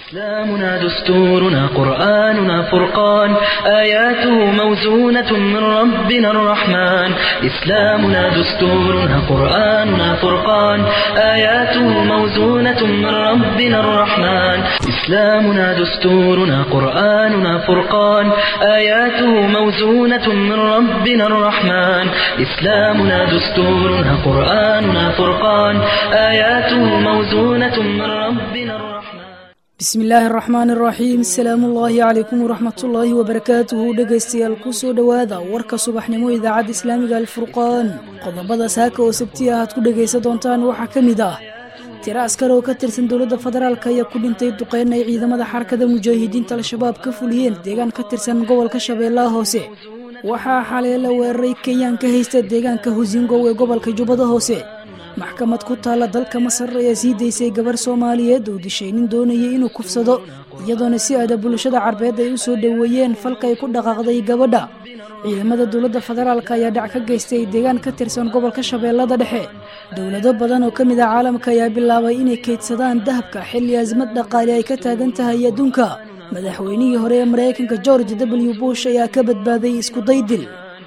إسلامنا دستورنا قرآننا فرقان آياته موزونة من ربنا الرحمن إسلامنا دستورنا قرآننا فرقان آياته موزونة من ربنا الرحمن إسلامنا دستورنا قرآننا فرقان آياته موزونة من ربنا الرحمن إسلامنا دستورنا قرآننا فرقان آياته موزونة من ربنا الرحمن bismi illaahi araxmaan araxiim asalaamu ullaahi calaykum waraxmatullaahi wabarakaatuhu dhegaystayaal kusoo dhowaada warka subaxnimo idaacadda islaamiga alfurqaan qodobada saaka oo sabti ah aad ku dhegaysan doontaan waxaa ka mid ah tiro askar oo ka tirsan dowladda federaalk ayaa ku dhintay duqeyn ay ciidamada xarakada mujaahidiinta al-shabaab ka fuliyeen deegaan ka tirsan gobolka shabeellaha hoose waxaa xalay la weeraray kenyaan ka haysta deegaanka husingow ee gobolka jubbada hoose maxkamad ku taalla dalka masar ayaa sii daysay gabar soomaaliyeed oo dishay nin doonayay inuu kufsado iyadoona si aada bulshada carbeed ay u soo dhoweeyeen falkay ku dhaqaaqday gabadha ciidamada dowladda federaalk ayaa dhac ka geystay deegaan ka tirsan gobolka shabeellada dhexe dowlado badan oo ka mid ah caalamka ayaa bilaabay inay keydsadaan dahabka xilli asmad dhaqaale ay ka taagan tahay adduunka madaxweynihii hore ee maraykanka george w bush ayaa ka badbaaday iskudaydil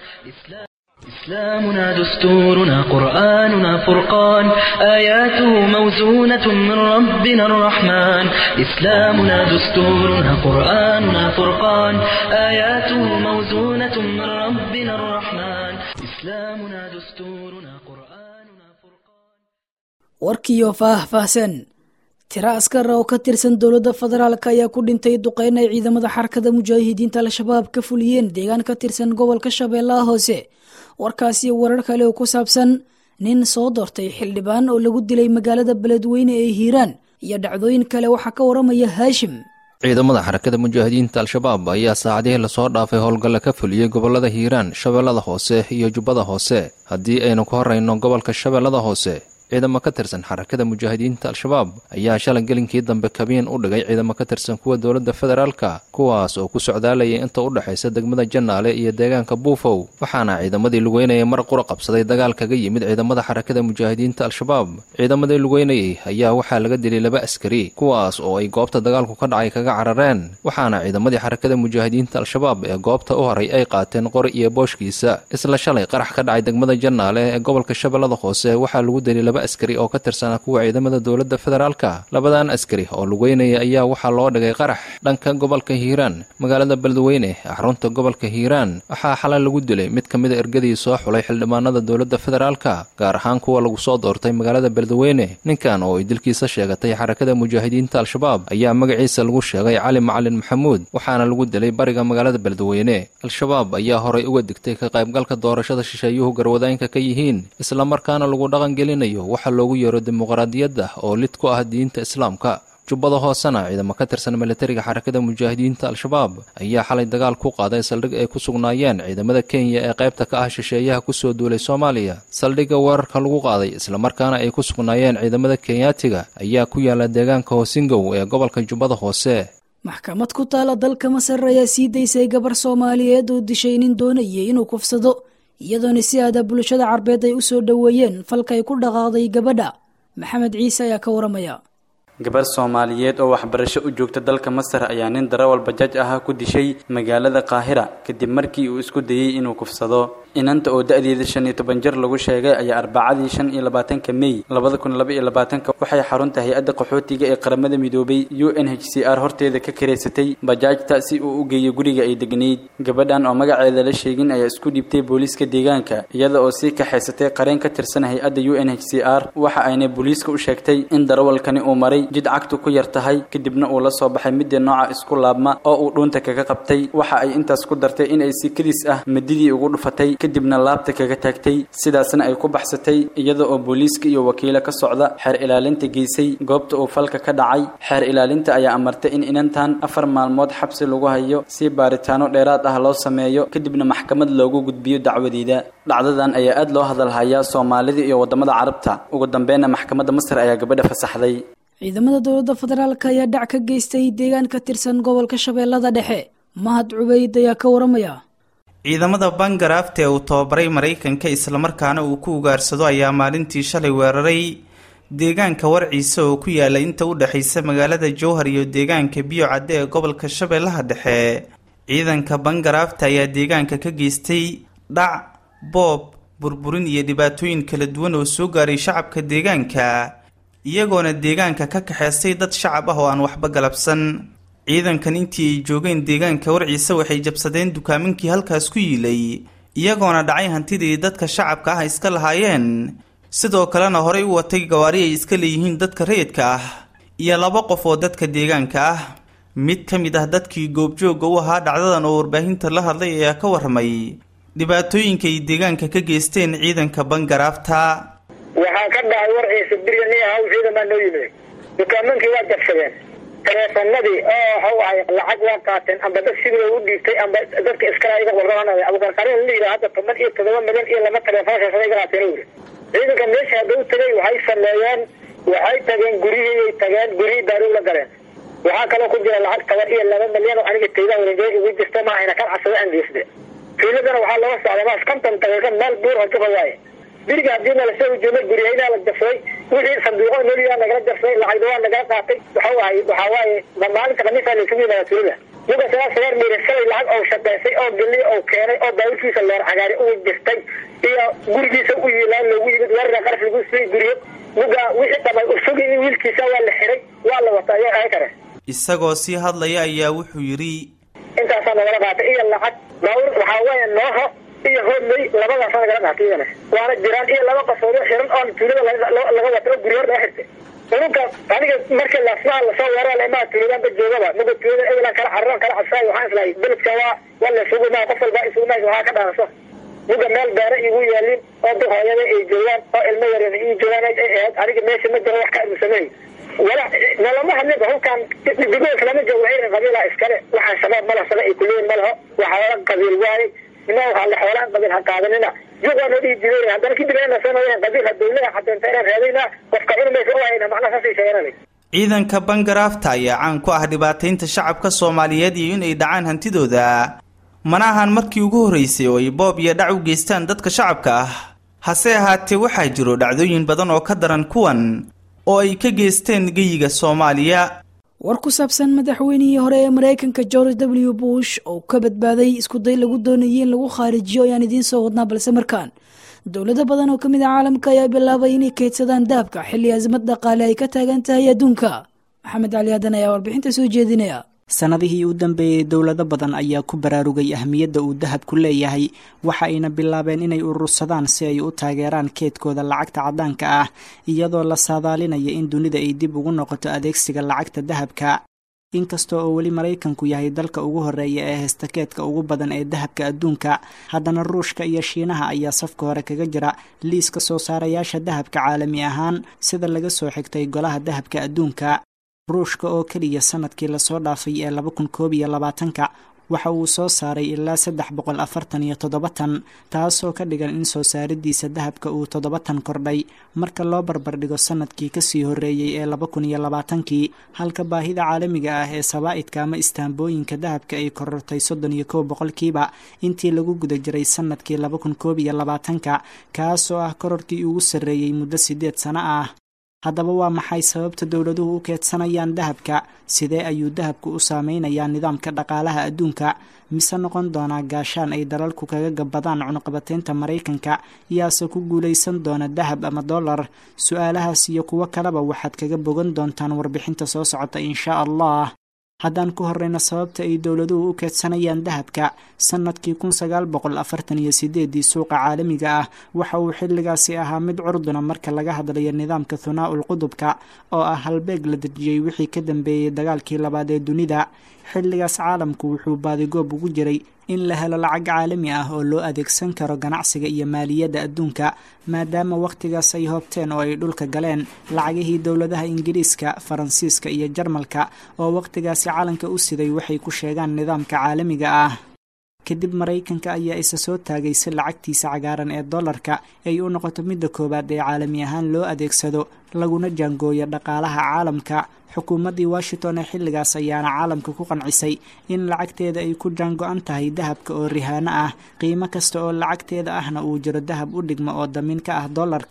إسلامنا دستورنا قرآننا فرقان آياته موزونة من ربنا الرحمن إسلامنا دستورنا قرآننا فرقان آياته موزونة من ربنا الرحمن إسلامنا دستورنا قرآننا فرقان warkiiyo faah-faahsan tiro askar oo ka tirsan dowladda federaalk ayaa ku dhintay duqeyn ay ciidamada xarakada mujaahidiinta al-shabaab ka fuliyeen deegaan ka tirsan gobolka shabeellaha hoose warkaasi warar kale oo ku saabsan nin soo doortay xildhibaan oo lagu dilay magaalada beledweyne ee hiiraan iyo dhacdooyin kale waxaa ka waramaya haashim ciidamada xarakada mujaahidiinta al-shabaab ayaa saacadihii lasoo dhaafay howlgalla ka fuliyey gobolada hiiraan shabeellada hoose iyo jubbada hoose haddii aynu ka horrayno gobolka shabeellada hoose ciidamo ka tirsan xarakada mujaahidiinta al-shabaab ayaa shalay gelinkii dambe kabiin u dhigay ciidamo ka tirsan kuwa dowladda federaalka kuwaas oo ku socdaalayay inta u dhexaysa degmada jannaale iyo deegaanka buufow waxaana ciidamadii lugeynayay mar qura qabsaday dagaal kaga yimid ciidamada xarakada mujaahidiinta al-shabaab ciidamadii lugeynayay ayaa waxaa laga dilay laba askari kuwaas oo ay goobta dagaalku ka dhacay kaga carareen waxaana ciidamadii xarakada mujaahidiinta al-shabaab ee goobta u horay ay qaateen qori iyo booshkiisa isla shalay qarax ka dhacay degmada jannaale ee gobolka shabeellada hoose waxaa lagu dilay laba askari oo ka tirsanaa kuwa ciidamada dowladda federaalka labadan askari oo lugeynaya ayaa waxaa loo dhigay qarax dhanka gobolka hiiraan magaalada beledweyne xarunta gobolka hiiraan waxaa xalay lagu dilay mid ka mida ergadii soo xulay xildhibaanada dowladda federaalka gaar ahaan kuwa lagu soo doortay magaalada beledweyne ninkan oo ay dilkiisa sheegatay xarakada mujaahidiinta al-shabaab ayaa magaciisa lagu sheegay cali macalin maxamuud waxaana lagu dilay bariga magaalada beledweyne al-shabaab ayaa horay uga digtay ka qaybgalka doorashada shisheeyuhu garwadaynka ka yihiin islamarkaana lagu dhaqangelinayo waxaa loogu yeero dimuqraadiyadda oo lid ku ah diinta islaamka jubbada hoosena ciidamo ka tirsan militariga xarakada mujaahidiinta al-shabaab ayaa xalay dagaal ku qaaday saldhig ay ku sugnaayeen ciidamada kenya ee qaybta ka ah shisheeyaha kusoo duulay soomaaliya saldhigga weerarka lagu qaaday islamarkaana ay ku sugnaayeen ciidamada kenyaatiga ayaa ku yaala deegaanka hoosingow ee gobolka jubbada hoose maxkamad ku taala dalka masar ayaa sii daysay gabar soomaaliyeed oo dishay nin doonayay inuu kufsado iyadoona si aada bulshada carbeed ay u soo dhoweeyeen falkay ku dhaqaaqday gabadha maxamed ciise ayaa ka waramaya gabar soomaaliyeed oo waxbarasho u joogta dalka masar ayaa nin darawal bajaaj ahaa ku dishay magaalada qaahira kadib markii uu isku dayey inuu kufsado inanta oo da-deeda shan iyo toban jir lagu sheegay ayaa arbacadii shan iyo labaatanka mey labada kun laba iyo labaatanka waxay xarunta hay-adda qaxootiga ee qaramada midoobay u n h c r horteeda ka kareysatay bajaajta si uu u geeyo guriga ay degnayd gabadhan oo magaceeda la sheegin ayaa isku dhiibtay booliiska deegaanka iyada oo sii kaxaysatay qareen ka tirsan hay-adda u n h c r waxa ayna booliiska u sheegtay in darawalkani uu maray jid cagtu ku yar tahay kadibna uu la soo baxay midii nooca isku laabma oo uu dhuunta kaga qabtay waxa ay intaas ku dartay in ay si kadis ah madidii ugu dhufatay kadibna laabta kaga taagtay sidaasna ay ku baxsatay iyada oo booliiska iyo wakiilo ka socda xeer ilaalinta geysay goobta uu falka ka dhacay xeer ilaalinta ayaa amartay in inantan afar maalmood xabsi lagu hayo si baaritaano dheeraad ah loo sameeyo kadibna maxkamad loogu gudbiyo dacwadeeda dhacdadan ayaa aad loo hadalhayaa soomaalida iyo wadamada carabta ugu dambeynna maxkamadda masar ayaa gabadha fasaxday ciidamada dowladda federaalk ayaa dhac ka geystay deegaan ka tirsan gobolka shabeellada dhexe mahad cubeyd ayaa ka waramaya ciidamada bangarafta ee uu tababaray maraykanka islamarkaana uu ku ugaarsado ayaa maalintii shalay weeraray deegaanka warciisa oo ku yaala inta u dhexaysa magaalada jowhar iyo deegaanka biyo cadde ee gobolka shabeellaha dhexe ciidanka bangaraafta ayaa deegaanka ka geystay dhac boob burburin iyo dhibaatooyin kala duwan oo soo gaaray shacabka deegaanka iyagoona deegaanka ka kaxeystay dad shacab ah oo aan waxba galabsan ciidankan intii ay joogeen deegaanka warciisa waxay jabsadeen dukaaminkii halkaas ku yiilay iyagoona dhacay hantidii dadka shacabka ah iska lahaayeen sidoo kalena horey u watay gawaari ay iska leeyihiin dadka rayidka ah iyo laba qof oo dadka deegaanka ah mid ka mid ah dadkii goobjoogga u ahaa dhacdadan oo warbaahinta la hadlay ayaa ka warramay dhibaatooyinka ay deegaanka ka geysteen ciidanka bangaraafta waxaa ka dhacay warciisa biriga nin ahaw ciidamaa noo yimid dukaamankii waa jabsadeen taleefanadii oo waxau ahay lacag waa qaateen amba dad sidii u dhiibtay amba dadka iskala iga warramanaya abukarqarin la yidhaha hadda toban iyo todoba milyan iyo laba taleefon shaashada iga qaateen uri ciidanka meesha hadda u tagay waxay sameeyeen waxay tageen guryhiiyay tageen guryihii baarow la galeen waxaa kaloo ku jira lacag toban iyo laba milyan oo aniga taydaa wareegay igu jirta ma ahayna kan casada aan geysde fiiladana waxaa looga socda maas konton daqiiqa meel buur horjuqa waaye biriga haddii nalasoo ujeeday guryahaynaa la jafsay wixii sanduuqo noliyaa nagala jafsay lacagda waa nagala qaatay waxau ahay waxaa waaye maalinta khamiisaa laysugu yimaada tuulada muga sagaa sagaar miira shalay lacag oo shaqaysay oo geliy oo keenay oo baaburkiisa leer cagaari ugu jirtay iyo gurigiisa u yiilaan loogu yimid weerara qaraf lagu siiyey guryo muga wixii dhamay usugi in wiilkiisa waa la xiray waa la wata ayaa ahay kare isagoo sii hadlaya ayaa wuxuu yidhi intaasaa nagala qaatay iyo lacag baawur waxaa weeye nooho iyo hoodley labadaasa nagala qaatay iyana waana jiraan iyo laba qasoodoo xiran oo tuulada laga wata oo guryo hor laga xirtay unuka aniga marka lasmaha lasoo weeraa laimaa tuuladaanba joogaba muga tuulada ebelan kala cararan kala cabsaay waxaan islahay beledka waa waa la isugu maa qof walba isugu maa waxaa ka dhaanso muga meel beera igu yaalin oo dad hooyada ay joogaan oo ilmo yaryar ii joogaan ay ahayd aniga meesha ma jiro wax ka admisamey wala nalama hadlinba halkaan digoos lama joogo waxay qabiilaa iskale waxaan shabaab ma lahsada ay kuleeyin ma laho waxaa qabiil waaye ina waxaa la xoolaan qabiil ha qaadanina juqaa noo dhihi jiray haddana kadib ayna sanayeen qabiil ha dawlada xadeenta inaan raadayna qofka cunumaysa u hayna macnaha saasay sheegananay ciidanka bangaraafta ayaa caan ku ah dhibaataynta shacabka soomaaliyeed iyo inay dhacaan hantidooda mana ahan markii ugu horreysay oo ay boob iyo dhac u geystaan dadka shacabka ah hase ahaatee waxaa jiro dhacdooyin badan oo ka daran kuwan oo ay ka geysteen geyiga soomaaliya war ku saabsan madaxweynihii hore ee maraykanka george w bush oo ka badbaaday iskuday lagu doonayay in lagu khaarijiyo ayaan idiin soo wadnaa balse markaan dowlado badan oo ka mid ah caalamka ayaa bilaabay inay keydsadaan dahabka xilli azmad dhaqaale ay ka taagan tahay adduunka maxamed cali aadan ayaa warbixinta soo jeedinaya sanadihii u dambeeyey dowlado badan ayaa ku baraarugay ahmiyadda uu dahabku leeyahay waxa ayna bilaabeen inay urursadaan si ay u taageeraan keedkooda lacagta caddaanka ah iyadoo la saadaalinaya in dunida ay dib ugu noqoto adeegsiga lacagta dahabka inkasta oo weli maraykanku yahay dalka ugu horeeya ee heysta keedka ugu badan ee dahabka adduunka haddana ruushka iyo shiinaha ayaa safka hore kaga jira liiska soo saarayaasha dahabka caalami ahaan sida laga soo xigtay golaha dahabka adduunka ruushka oo keliya sanadkii lasoo dhaafay ee laba kun koob iyo labaatanka waxa uu soo saaray ilaa saddex boqol afartan iyo toddoba tan taasoo ka dhigan in soo saaridiisa dahabka uu toddoba tan kordhay marka loo barbardhigo sanadkii kasii horreeyey ee laba kun iyo labaatankii halka baahida caalamiga ah ee sabaa'idka ama istaambooyinka dahabka ay korortay soddon iyo kow boqolkiiba intii lagu guda jiray sanadkii laba kun koob iyo labaatanka kaasoo ah kororkii ugu sarreeyey muddo siddeed sano ah haddaba waa maxay sababta dowladuhu u keedsanayaan dahabka sidee ayuu dahabku u saameynayaa nidaamka dhaqaalaha adduunka mise noqon doonaa gaashaan ay dalalku kaga gabbadaan cunuqabateynta maraykanka yaase ku guulaysan doona dahab ama dollar su-aalahaas iyo kuwo kaleba waxaad kaga bogan doontaan warbixinta soo socota inshaa allah haddaan ku horreyno sababta ay dowladuhu u keedsanayaan dahabka sannadkii kun sagaal boqol afartan iyo sideedii suuqa caalamiga ah waxa uu xilligaasi ahaa mid curduna marka laga hadlayo nidaamka thunaa-ul qudubka oo ah halbeeg la dejiyey wixii ka dambeeyey dagaalkii labaad ee dunida xilligaas caalamku wuxuu baadigoob ugu jiray in la helo lacag caalami ah oo loo adeegsan karo ganacsiga iyo maaliyadda adduunka maadaama wakhtigaas ay hoobteen oo ay dhulka galeen lacagihii dowladaha ingiriiska faransiiska iyo jarmalka oo wakhtigaasi calanka u siday waxay ku sheegaan nidaamka caalamiga ah kadib maraykanka ayaa isa soo taagay si lacagtiisa cagaaran ee dollarka ay u noqoto midda koowaad ee caalami ahaan loo adeegsado laguna jaangooyo dhaqaalaha caalamka xukuumaddii washington ee xilligaas ayaana caalamka ku qancisay in lacagteeda ay ku jaango-an tahay dahabka oo rihaano ah qiimo kasta oo lacagteeda ahna uu jiro dahab u dhigmo oo damin ka ah dollarka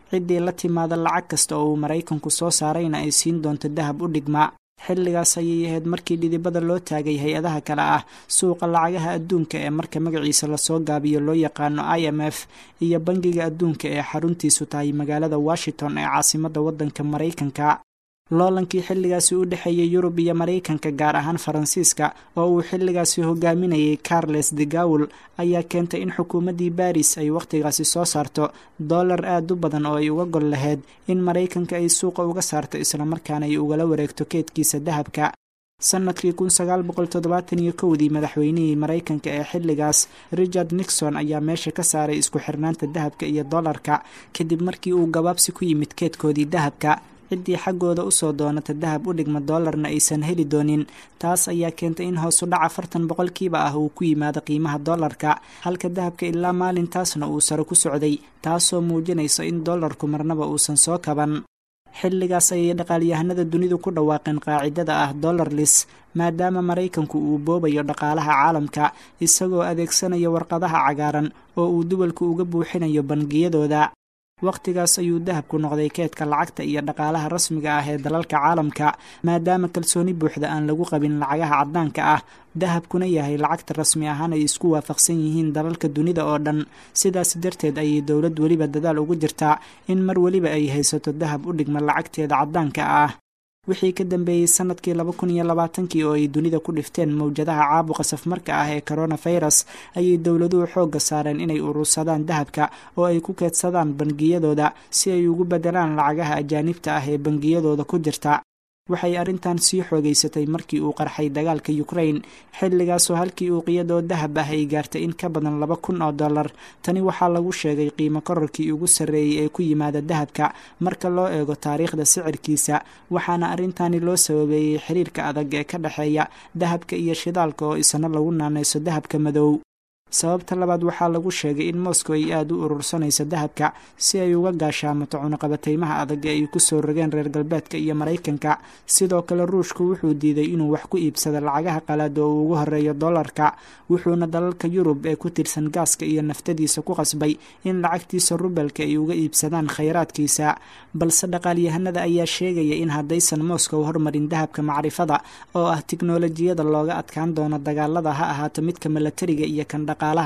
ciddii la timaada lacag kasta oo uu maraykanku soo saarayna ay siin doonto dahab u dhigma xilligaas ayay ahayd markii dhidibada loo taagay hay-adaha kale ah suuqa lacagaha adduunka ee marka magaciisa lasoo gaabiyo loo yaqaano i m f iyo bangiga adduunka ee xaruntiisu tahay magaalada washington ee caasimadda waddanka maraykanka loolankii xilligaasi u dhexeeyay yurub iyo maraykanka gaar ahaan faransiiska oo uu xilligaasi hogaaminayay carles de gawel ayaa keentay in xukuumaddii baris ay wakhtigaasi soo saarto dollar aad u badan oo ay uga gol lahayd in maraykanka ay suuqa uga saarto islamarkaana ay ugala wareegto keedkiisa dahabka sanadkii kun sagaal boqol toddobaatan iyo kowdii madaxweynihii maraykanka ee xilligaas richard nixon ayaa meesha ka saaray isku xirnaanta dahabka iyo dollarka kadib markii uu gabaabsi ku yimid keedkoodii dahabka ciddii xaggooda usoo doonata dahab u dhigma dollarna aysan heli doonin taas ayaa keentay in hoosu dhac afartan boqolkiiba ah uu ku yimaado qiimaha dollarka halka dahabka ilaa maalintaasna uu sare ku socday taasoo muujinaysa in dollarku marnaba uusan soo kaban xilligaas ayay dhaqaalyahanada dunidu ku dhawaaqeen qaacidada ah dollarlis maadaama maraykanku uu boobayo dhaqaalaha caalamka isagoo adeegsanaya warqadaha cagaaran oo uu duwalku uga buuxinayo bangiyadooda wakhtigaas ayuu dahabku noqday keedka lacagta iyo dhaqaalaha rasmiga ah ee dalalka caalamka maadaama kalsooni buuxda aan lagu qabin lacagaha caddaanka ah dahabkuna yahay lacagta rasmi ahaan ay isku waafaqsan yihiin dalalka dunida oo dhan sidaas darteed ayay dowlad weliba dadaal ugu jirtaa in mar weliba ay haysato dahab u dhigma lacagteeda caddaanka ah wixii ka dambeeyey sanadkii laba kun iyo labaatankii oo ay dunida ku dhifteen mowjadaha caabuqa safmarka ah ee coronavirus ayay dowladuhu xoogga saareen inay urursadaan dahabka oo ay ku keedsadaan bangiyadooda si ay ugu beddelaan lacagaha ajaanibta ah ee bangiyadooda ku jirta waxay arrintan sii xoogaysatay markii uu qarxay dagaalka ukrain xilligaasoo halkii uuqiyad oo dahab ah ay gaartay in ka badan laba kun oo dollar tani waxaa lagu sheegay qiimo kororkii ugu sarreeyey ee ku yimaada dahabka marka loo eego taariikhda sicirkiisa waxaana arrintani loo sababeeyey xiriirka adag ee ka dhexeeya dahabka iyo shidaalka oo isna lagu naanayso dahabka madow sababta labaad waxaa lagu sheegay in moscow ay aada u urursanayso dahabka si ay uga gaashaamato cunuqabateymaha adag ee ay kusoo rogeen reer galbeedka iyo maraykanka sidoo kale ruushku wuxuu diiday inuu wax ku iibsado lacagaha qalaad oo uu ugu horeeyo dollarka wuxuuna dalalka yurub ee ku tirsan gaaska iyo naftadiisa ku qasbay in lacagtiisa rubelka ay uga iibsadaan khayraadkiisa balse dhaqaalyahanada ayaa sheegaya in haddaysan moscow hormarin dahabka macrifada oo ah tiknolojiyada looga adkaan doono dagaalada ha ahaato midka milatariga iyo kan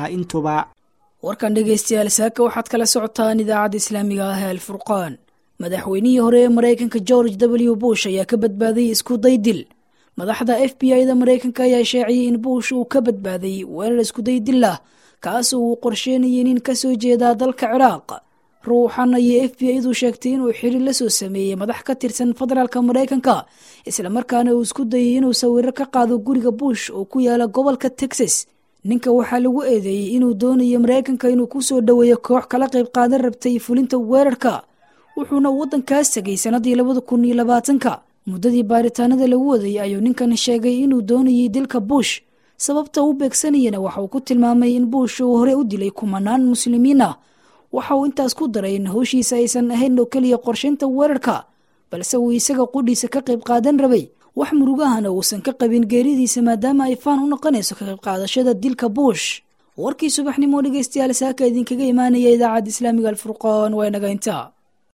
warkan dhegaystayaal saaka waxaad kala socotaan idaacadda islaamiga ah ee alfurqaan madaxweynihii hore ee maraykanka george w bush ayaa ka badbaaday isku daydil madaxda f b i da maraykanka ayaa sheeciyey in bush uu ka badbaaday weerar iskudaydil ah kaasoo uu qorsheynayay nin ka soo jeedaa dalka ciraaq ruuxan ayay f b i du sheegtay inuu xiriir la soo sameeyey madax ka tirsan federaalka maraykanka islamarkaana uu isku dayay inuu sawiro ka qaado guriga bush oo ku yaala gobolka texas ninka waxaa lagu eedeeyey inuu doonayo maraykanka inuu ku soo dhoweeyo koox kala qayb qaadan rabtay fulinta weerarka wuxuuna waddankaas tegay sannadii labada kun iyo labaatanka muddadii baaritaanada lagu wadayay ayuu ninkan sheegay inuu doonayay dilka bush sababta u beegsanayana waxa uu ku tilmaamay in bush uu hore u dilay kumanaan muslimiin ah waxa uu intaas ku daray in howshiisa aysan ahayn oo keliya qorshaynta weerarka balse uu isaga qudhiisa ka qayb qaadan rabay wax murugahana uusan ka qabin geeridiisa maadaama ay faan u noqonayso ka qayb qaadashada dilka bush warkii subaxnimo dhegeystayaal saaka idinkaga imaanaya idaacadda islaamiga alfurqaan waa inaga intaa